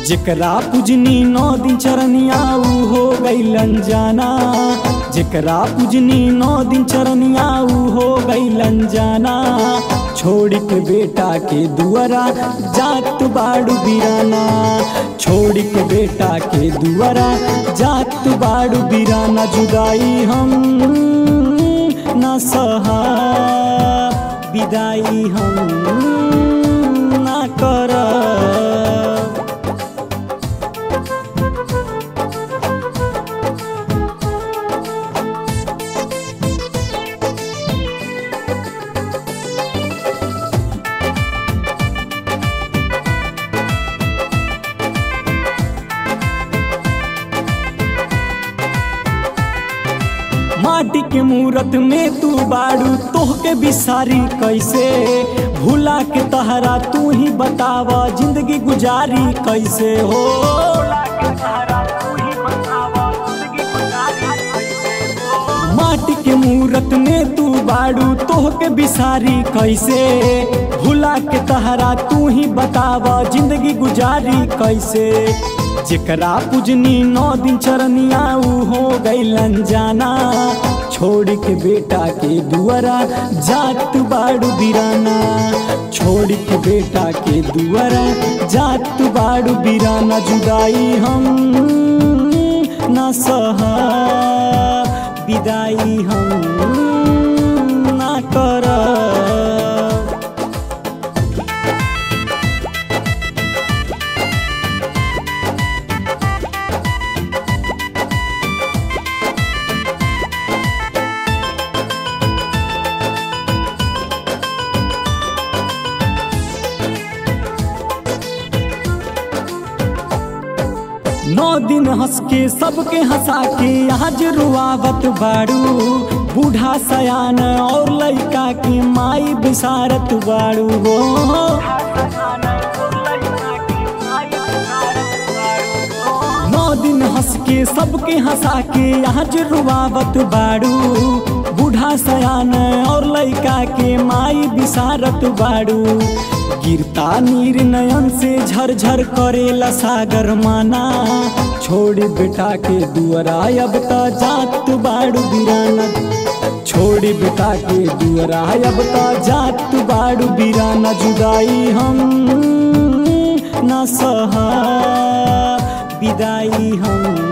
जेकरा पूजनी नौ दिन चरनिया ऊ हो गईलन जाना जेकरा पूजनी नौ दिन चरनिया ऊ हो गईलन जाना छोड़ के बेटा के दुआरा जात बाड़ू बिराना छोड़ के बेटा के दुआरा जात बाड़ू बिराना जुदाई हम ना सहा विदाई हम ना कर माटी के मूरत में तू बाड़ू तोहके बिसारी कैसे भूला के तहरा तू ही बतावा जिंदगी गुजारी कैसे हो माटी के मूरत में तू बाड़ू तोहके बिसारी कैसे भूला के तहरा तू ही बतावा जिंदगी गुजारी कैसे जेकरा पूजनी नौ दिन चरनिया ऊ हो गईलन जाना छोड़ के बेटा के दुआरा जात बाड़ू बिराना छोड़ के बेटा के दुआरा जात बाड़ू बिराना जुदाई हम ना सहा विदाई हम ना कर नौ दिन हंस के सबके हंसा के आज रुआवत बाड़ू बूढ़ा सयान और लड़का के माई बिसारत बाड़ू हो नौ दिन हंस के सबके हंसा के आज रुआवत बाड़ू बूढ़ा सयान और लड़का के माई बिसारत बाड़ू गिरता नीर नयन से झरझर करेला सागर माना छोड़ बेटा के दुआरा अब त जात बाड़ू बिराना छोड़ बेटा के दुआरा अब त जात बाड़ू बिराना जुदाई हम ना सहा विदाई हम